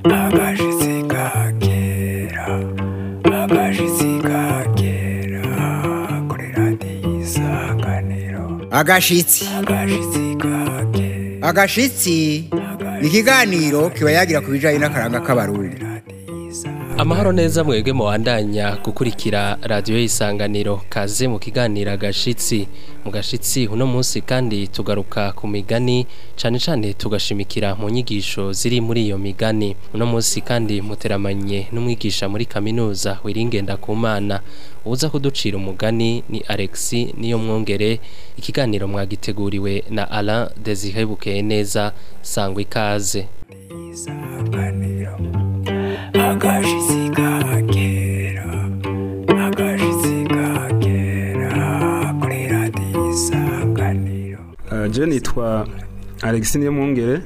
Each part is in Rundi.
agashitsi ka kera agashitsi ka kera kuri radiyo isanganiro agashitsi agashitsi ka kera agashitsi ni ikiganiro kiba yagira ku bijyanye n'akaranga k'abarundi amahoro neza mwebwe mubandanya gukurikira radiyo y'isanganiro kaze mu kiganiro agashitsi mu gashitsi uno munsi kandi tugaruka ku migani cyane cyane tugashimikira mu nyigisho ziri muri iyo migani uno munsi kandi muteramanye n'umwigisha muri kaminuza wiringenda ku mana uza kuducira umugani ni alexi niyo mwongere ikiganiro mwagiteguriwe na alain desire bukeye neza sangwa ikaze isanganiro agashitsi ka kera agashitsi ka kera kuri radiyo isanganiro je nitwa Alexis Niyomwungere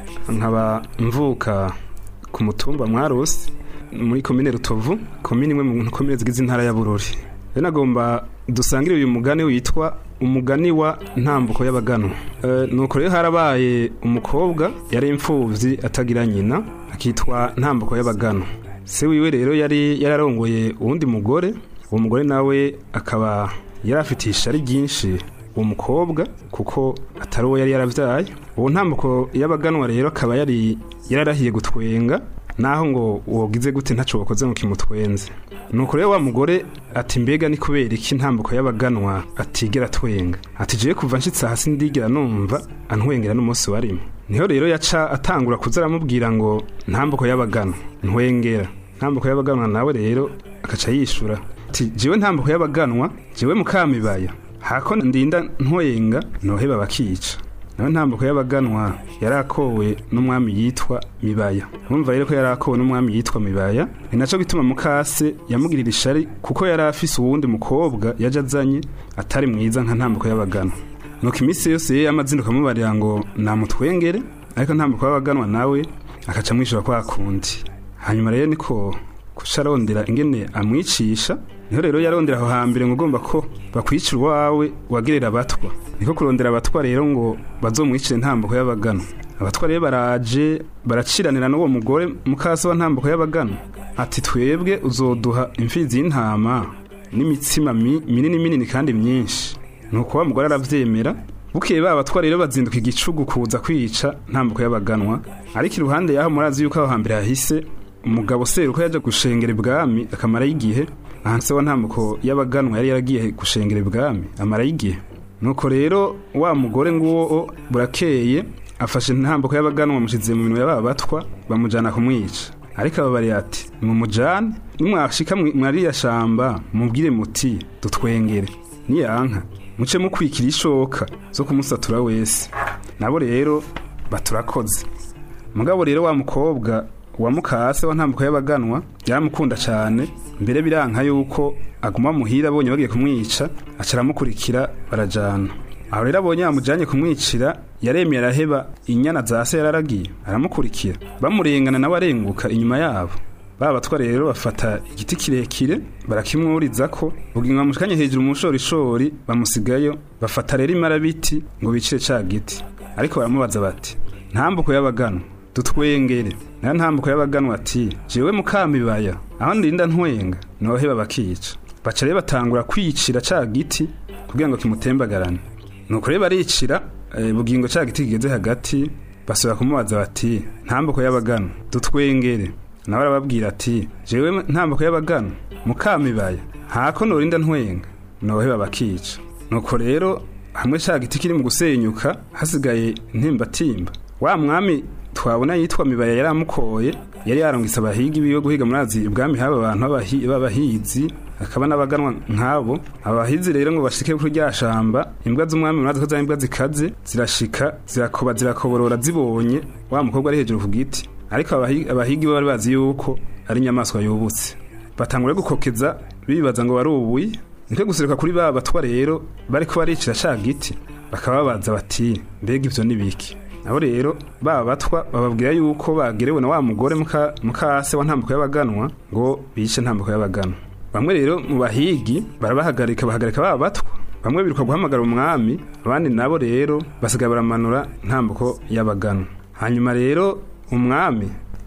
nkaba mvuka ku mutumba Mwarusi muri komine Rutovu komine imwe mu komine zigize intara ya Bururi rero nagomba dusangire uyu mugani witwa umugani wa ntambuko y'abaganwa Eh, nuko rero harabaye umukobwa yari imfuvyi atagira nyina akitwa ntambuko y'abaganwa se wiwe rero yari yararongoye uwundi mugore uwo mugore nawe akaba yari afitiye ishari ryinshi uwo mukobwa kuko atari uwo yari yaravyaye uwo ntambuko y'abaganwa rero akaba yari yararahiye gutwenga naho ngo wogize gute ntaco wakoze ngo kimutwenze nuko rero wa mugore ati mbega ni kubera iki ntambuko y'abaganwa atigera twenga ati jewe kuva nshitse hasi ndigera numva antwengera n'umunsi warimo niho rero yaca atangura kuza aramubwira ngo ntambuko y'abaganwa ntwengera ntambuko y'abaganwa nawe rero akaca yishura ati jewe ntambuko y'abaganwa jewe mukamibaya hako ndinda ntwenga noheba bakica nawe ntambuko y'abaganwa yarakowe n'umwami yitwa mibaya urumva rero ko yarakowe n'umwami yitwa mibaya ni naco gituma mukase yamugirira ishari kuko yari afise uwundi mukobwa yaje azanye atari mwiza nka ntambuko y'abaganwa nuko iminsi yose ye yamazinduka amubarira ngo namutwengere ariko ntambuko y'abaganwa nawe akaca amwishura kwa kundi hanyuma rero niko kuca arondera ingene amwicisha niho rero yarondera aho hambere ngo ugomba ko bakwicira uwawe wagerera abatwa niko kurondera abatwa rero ngo bazomwicire ntambuko y'abagano abatwa rero baraje baraciranira n'uwo mugore mukase wa ntambuko y'abagano ati twebwe uzoduha imfizi y'intama n'imitsima mi- minini minini kandi myinshi nuko wa mugore aravyemera bukeye ba batwa rero bazinduka igicugu kuza kwica ntambuko y'abaganwa ariko iruhande yaho murazi yuko aho hambere hahise umugabo seruko yaje gushengera ibwami akamarayo igihe ahanse wa ntambuko y'abaganwa yari yaragiye gushengera ibwami amarayo igihe nuko rero wa mugore nguwo burakeye afashe intambuko y'abaganwa bamushize mu minwe y'aba batwa bamujana kumwica ariko ababariye ati mumujane nimwashika mwi- mwariya shamba mubwire muti dutwengere niyanka muce mukwikira ishoka zo kumusatura wese nabo rero baturakoze mugabo rero wa mukobwa wa mukase wa ntambuko y'abaganwa yaramukunda cyane mbere biranka yuko aguma muhira abonye bagiye kumwica aca aramukurikira barajana aho rero abonye yamujanye kumwicira yaremye araheba inyana za se yararagiye aramukurikira bamurengana nawe arenguka inyuma yabo ba batwa rero bafata igiti kirekire barakimwuriza ko bugingo bamushikanye hejuru mu bushorishori bamusigayo bafata rero imarabiti ngo bicire ca giti ariko baramubaza bati ntambuko y'abaganwa dutwengere nayo ntambuko y'abaganwa ati jewe mukamibaya aho ndinda ntwenga noheba bakica baca rero batangura kwicira ca giti kugira ngo kimutembagarane nuko rero baricira eh, bugingo ca giti kigeze hagati basubira kumubaza bati ntambuko y'abaganwa dutwengere nawe arababwira ati jewe ntambuko y'abaganwa mukamibaya hako norinda ntwenga noheba bakica nuko rero hamwe ca giti kiri mu gusenyuka hasigaye intimbatimba wa mwami twabona yitwa mibaya yari amukoye yari yarangise abahigi biwe guhiga murazi ubwami haba abantu b'abahi- b'abahizi akaba n'abaganwa nk'abo abahizi rero ngo bashike kuri rya shamba imbwa z'umwami murazi ko za imbwa zikaze zirashika zirakoba zirakoborora zibonye wa mukobwa ari hejuru ku giti ariko abahi- abahigi bo bari bazi yuko ari inyamaswa yubutse batangura gukokeza bibaza ngo bari ubuyi niko guseruka kuri ba batwa rero bariko baricira ca giti bakaba babaza bati mbega ivyo ni biki nabo rero ba batwa bababwira yuko bagerewe na wa mugore muka mukase wa ntambuko y'abaganwa ngo bice ntambuko y'abaganwa bamwe rero mu bahigi barabahagarika bahagarika ba batwa bamwe biruka guhamagara umwami abandi nabo rero basigaye baramanura ntambuko y'abaganwa hanyuma rero umwami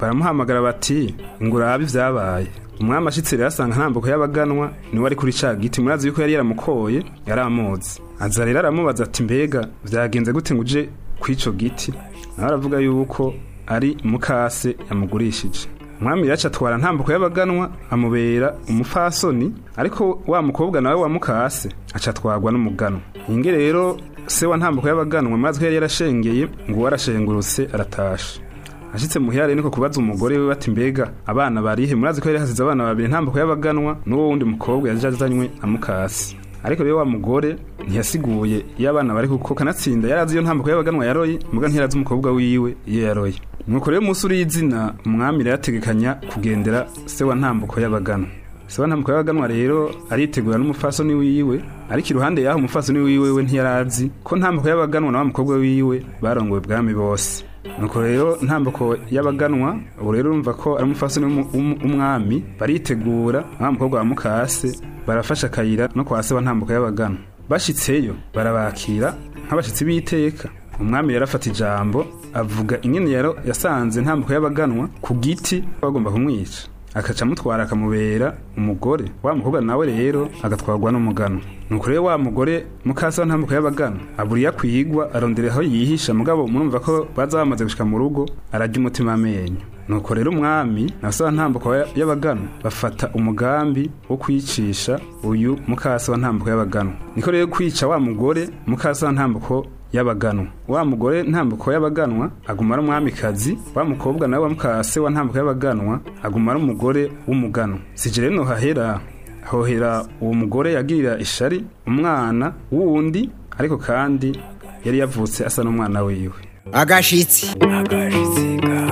baramuhamagara bati ngo urabe ibyabaye umwami ashitse rero asanga ntambuko y'abaganwa niwe ari kuri ca giti murazi yuko yari yaramukoye yari amuzi aza rero aramubaza ati mbega byagenze gute ngo uje kw'ico giti nawe aravuga yuko ari mukase yamugurishije umwami yaca atwara ntambuko y'abaganwa amubera umupfasoni ariko wa mukobwa nawe wa mukase aca atwarwa n'umuganwa inge rero se wa ntambuko y'abaganwa maze ko yari yarashengeye ngo uwo arashengurutse aratasha ashitse muhira rero niko kubaza umugore we bati mbega abana barihe murazi ko yari hasize abana babiri ntambuko y'abaganwa n'uwo wundi mukobwa yaje azanywe na mukasi ariko rero wa mugore ntiyasiguye iyo abana bari kuko kanatsinda yari azi iyo ntambuko y'abaganwa yaroye muga ntiyarazi umukobwa wiwe iyo yaroye nuko rero umunsi uri izina umwami rero yategekanya kugendera se wa ntambuko y'abaganwa se wa ntambuko y'abaganwa rero aritegura n'umufasoni wiwe ariko iruhande y'aho umufasoni wiwe we ntiyarazi ko ntambuko y'abaganwa na wa mukobwa wiwe barongowe bwami bose nuko rero ntambuko y'abaganwa ubu rero urumva ko ari umufasoni w'umwami baritegura wa mukobwa wa mukase barafasha akayira no kwa se wa ntambuko y'abaganwa bashitseyo barabakira nk'abashitsi b'iteka umwami rero afata ijambo avuga ingene yaro yasanze ntambuko y'abaganwa ku giti bagomba kumwica akaca amutwara akamubera umugore wa mukobwa nawe rero agatwarwa n'umugano nuko rero wa mugore mukasa wa ntambuko y'abagano aburiye akwigwa arondera aho yihisha mugabo murumva ko baza bamaze gushika mu rugo arajya umutima amenyo nuko rero umwami na se wa ntambuko y'abagano bafata umugambi wo kwicisha uyu mukasa wa ntambuko y'abagano niko rero kwica wa mugore mukasa wa ntambuko y'abaganwa wa mugore ntambuko y'abaganwa aguma ari umwamikazi wa mukobwa nawe wa mukase wa ntambuko y'abaganwa aguma ari umugore w'umuganwa sije rero no hahera hohera uwo mugore yagirira ishari umwana wundi ariko kandi yari yavutse asa n'umwana wiwe agashitsi agashitsi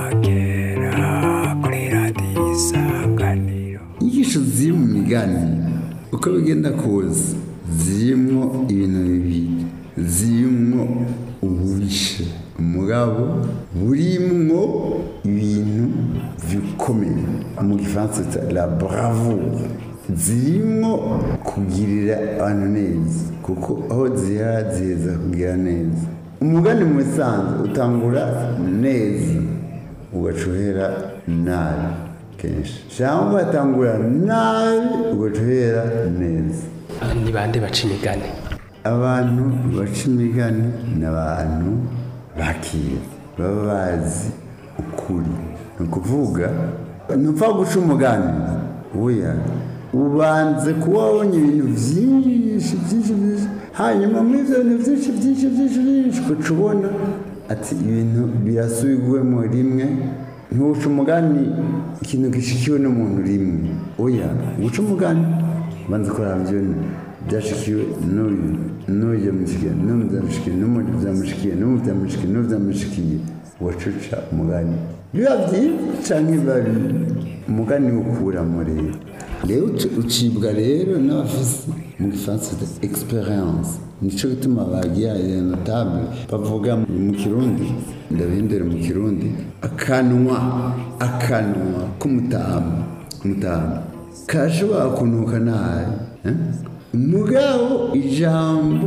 kagera kuri radiyo isanganiro inyigisho ziri mu migani uko bigenda kose zirimo ibintu bibiri zirimo ububishe umugabo burimwo ibintu bikomeye mu gifaransa cya la bravoure zirimo kugirira abantu neza kuko aho zihera ziheza kugira neza umugani mu bisanzwe utangura neza ugacuhera nabi kenshi cyangwa ugatangura nabi ugacuhera neza ni bande baca imigani abantu baca imigani ni abantu bakira baba bazi ukuri ni ukuvuga ntupfa guca umugani weya ubanze kuba wabonye ibintu byinshi byinshi byinshi hanyuma muri ibyo bintu byinshi byinshi byinshi byinshi ugaca ubona ati ibintu birasubigwemo rimwe ntuca umugani ikintu gishikiwe n'umuntu rimwe oya guca umugani banza kuraba ibyo byashikiwe n'uyu n'uyu byamushikiye n'uyu byamushikiye n'uyu byamushikiye n'uyu byamushikiye n'uyu byamushikiye wacuca umugani biba byiza cyangwa biba bibi umugani ukuramo rero rero ucibwa rero n'abafisi mu gifaransa de experience nico gituma bagira notable bavuga mu kirundi ndabihindura mu kirundi akanwa akanwa k'umutamu umutamu kashobora kunuka nabi eh? mugabo ijambo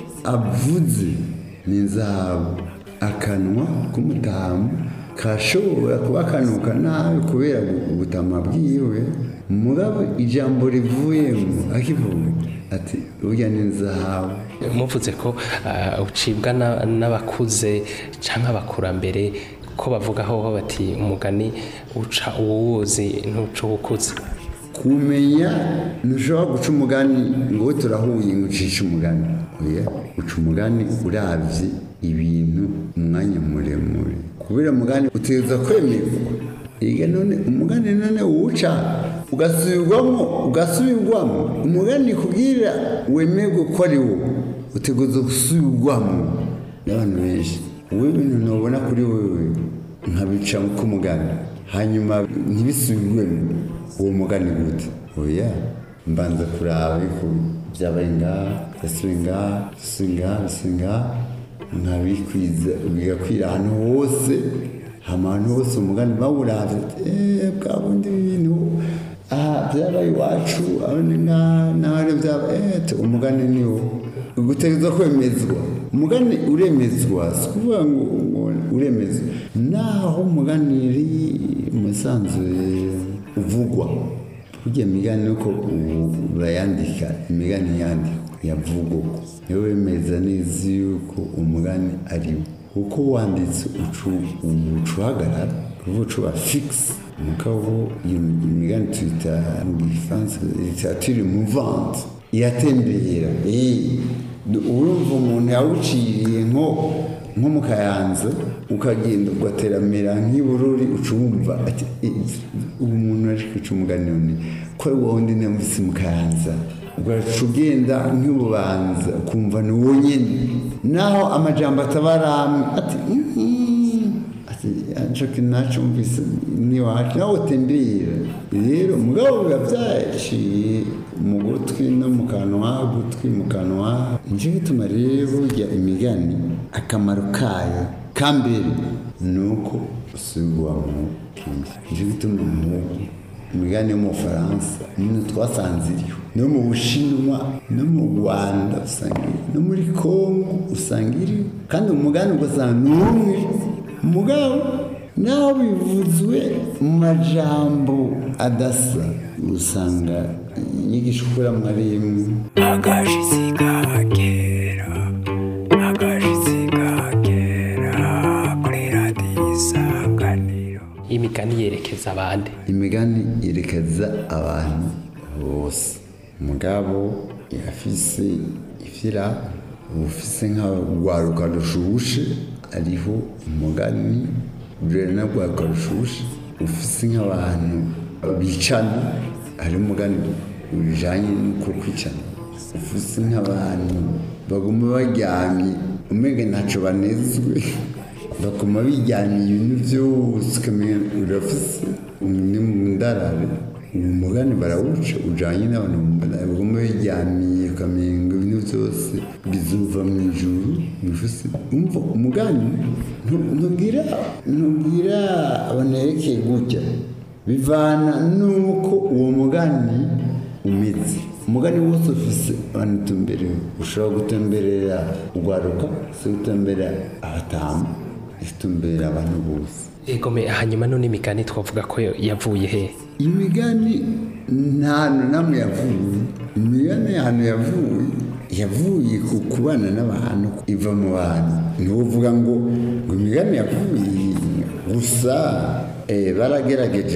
avuze ni inzahabu akanwa k'umutamu kashobora kuba kanuka nabi kubera ubutama bwiwe mugabo ijambo rivuyemo akivuga ati burya ni inzahabu muvuze ko ah, ucibwa na- n'abakuze cyangwa abakurambere ko bavugaho bati umugani uca uwuzi ntuca uwukuze kumenya ntushobora guca umugani ngo we turahuye ngo ucishe umugani oya uca umugani urabye ibintu umwanya muremure kubera umugani utegereza kwemerwa yiga none umugani none uwuca ugasubirwamo ugasubirwamo umugani kubwira wemerwe ko ari wo utegereza gusubirwamo n'abantu benshi wowe ibintu ntubona kuri wewe nkabica k'umugani hanyuma ntibisubirwemo uwo mugani gute oya mbanza kuraba ariko byabaye ngaha byasubiye ngaha byasubiye ngaha byasubiye ngaha nkabikwiza bigakwira ahantu hose hama ahantu hose umugani bawuravye eee bwa bundi bintu aha byabaye iwacu aho ni ngaha n'ahari byaba eee umugani ni wo ugutegereza kwemezwa umugani uremezwa si ukuvuga ngo ngo uremezwa naho umugani uri umusanzu uvugwa burya imigani uko ubu bayandika imigani yandika yavugwa niyo wemeza neza yuko umugani ari wo kuko wanditse ucu uhagarara kuvuga ucuba fikisi mugabo iyo imigani tuyita mu gifaransa literature mouvante iratembera urumva umuntu yawuciriye nko nko mu kayanza ukagenda ugateramira nk'ibururi ucumva ati ubu muntu ari kwica umugani none ko ari wowe undi namvise mu kayanza ugaca ugenda nk'ububanza ukumva ni wowe nyine naho amajambo atabaramwe ati ati nshaka nacumvise n'iwacu nawe utembera rero mugabo biba byaciye mu gutwi no mu kanwa gutwi mu kanwa nicyo gituma rero burya imigani akamaro kayo ka mbere ni uko usubirwamo kenshi nicyo gituma umuhungu imigani yo mu bufaransa nyine twasanze iriho no mu bushinwa no mu rwanda usanga iriho no muri kongo usanga iriho kandi umugani ugasanga ni umwe umugabo naho bivuzwe mu majambo adasa usanga inyigisho ukuramo ari imwe agashitsi kagera agashitsi kagera kuri radiyo isanganiro imigani yerekeza abandi imigani yerekeza abantu bose umugabo yafise ifira ufise nk'urwaruka rushushe ariho umugani rurena rwaruka rushushe ufise nk'abantu bicana hari umugani bijanye n'uko kwicana ufise nk'abantu baguma baryamye umenya ntacyo banezwe bakuma bijyaniye ibintu byose ukamenya urafise ni mu ndarare uwo mugani barawuca ujyanye n'abantu baguma bijyaniye ukamenya ngo ibintu byose bizuva mu ijuru bifise umva umugani ntubwira ntubwira abantu yerekeye gutya bivana n'uko uwo mugani umeze umugani wose ufise abantu utumberewe ushobora gutemberera urwaruka si gutemberera abatamu itumbera abantu bose egome hanyuma none imigani twavuga ko yavuye he imigani nta hantu namwe yavuye imigani ahantu yavuye yavuye ku kubana n'abantu iva mu bantu ntuvuga ngo ngo imigani yavuye gusa baragerageje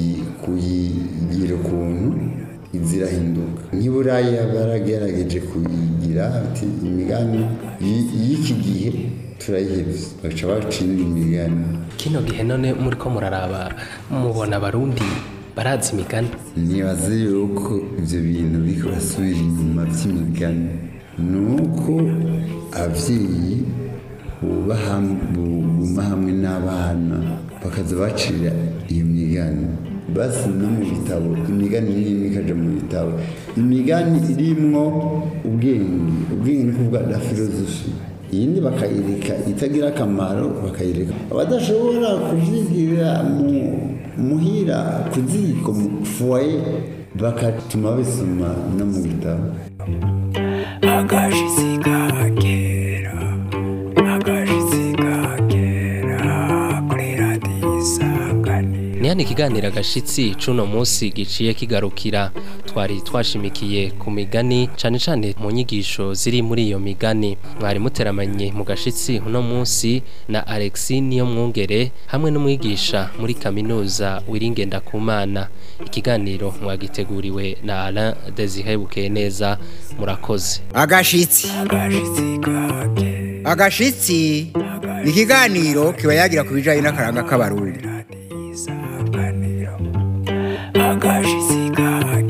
kuyigira ukuntu zirahinduka nk'iburaya baragerageje kuyigira ati imigani y'iki gihe turayihebye baca bacira imigani kino gihe none muri ko muraraba mubona abarundi barazi imigani nibaze yuko ibyo bintu biri kubasubira inyuma by'imigani ni uko ababyeyi buma hamwe n'abana bakaza bacira iyo migani basi no mu bitabo imigani n'imwe ikaja mu bitabo imigani irimwo ubwenge ubwenge ni kuvuga na filozofi iyindi bakayireka itagira akamaro bakayireka abadashobora kuvyigira mu muhira ku ziko mu foye bakatuma bisoma no mu bitabo agashitsi kagera agashitsi kagera kuri radiyo isanganiro ni hano ikiganiro agashitsi c'uno munsi giciye kigarukira twari twashimikiye ku migani cane cane mu nyigisho ziri muri iyo migani mwari muteramanye mu gashitsi uno munsi na Alexi niyo mwungere hamwe n'umwigisha muri kaminuza wiringenda kumana ikiganiro mwagiteguriwe na Alain Desire Bukeneza murakoze agashitsi agashitsi ni ikiganiro kiba yagira ku bijyanye n'akaranga k'abarundi agashitsi kagera